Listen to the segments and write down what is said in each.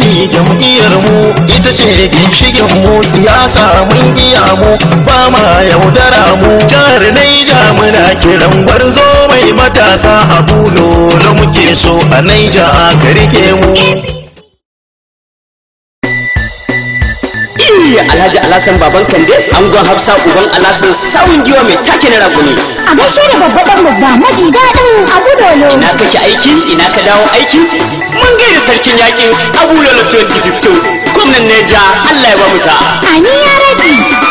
jam'iyyar mu ita ce ginshikin mu siyasa mun iya mu ba ma yaudara mu jihar Naija muna kiran gwarzo mai matasa a bulo muke so a Naija ka rike mu Alhaji Alhassan baban Kande angon Hafsa uban Alhassan sawun giwa mai take na raguni A gaishe da babban babba maji daɗin abu dolo. ina kake aiki ina ka dawo aiki mun gaida sarkin yakin Abu Lolo 2015 gwamnan Neja Allah ya ba mu sa'a Ani ya rabi.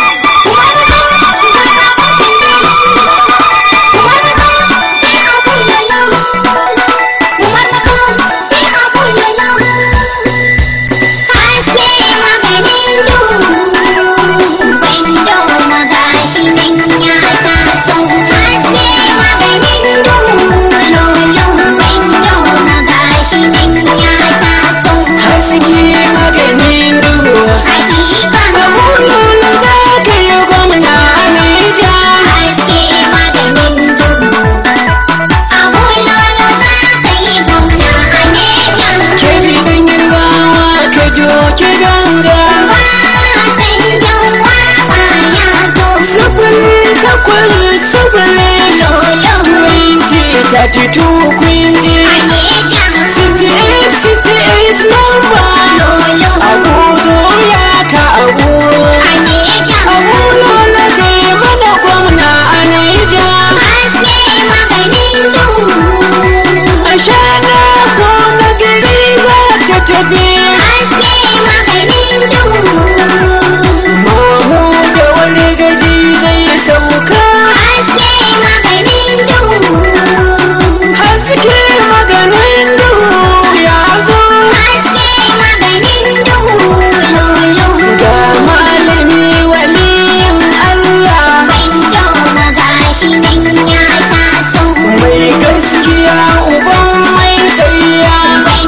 haske maganin duhu Abu Lolo za ka yi gwamna a Neja ke bidan yarbawa ka doke ganga sufuri takwas sufuri twenty thirty two quinty sixty eight sixty eight number abu zo ya ka abu abu lola kai mana gwamna a naija a shana ko na gari za ta tafi mamu da wani gaji zai sauka haske maganin duhu ya zo ga malami waliyin allah mai gaskiya uban mai ɗaya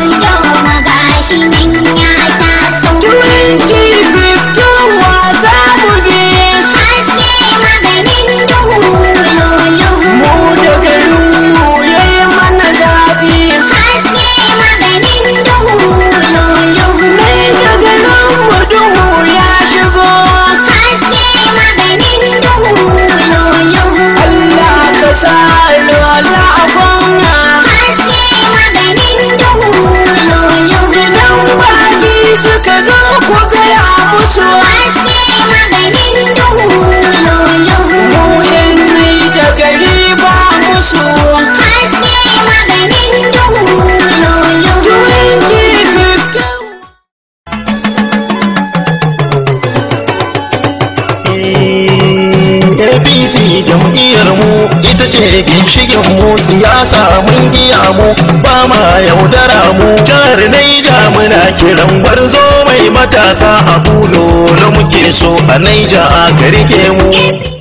2015 wa za mu bi mu da garinmu ya yi mana zafi mai da garinmu duhu ya shigo Allah ka sa lola a gwamna idan baki suka zo ku gaya musu mu yan nai da gari ba musu 2015 APC jam'iyyar mu ita ce ginshikin mu siyasa mun iya mu ba ma yaudara mu jihar Naija muna kiran gwarzo mai matasa a bulo muke so a Naija ka rike mu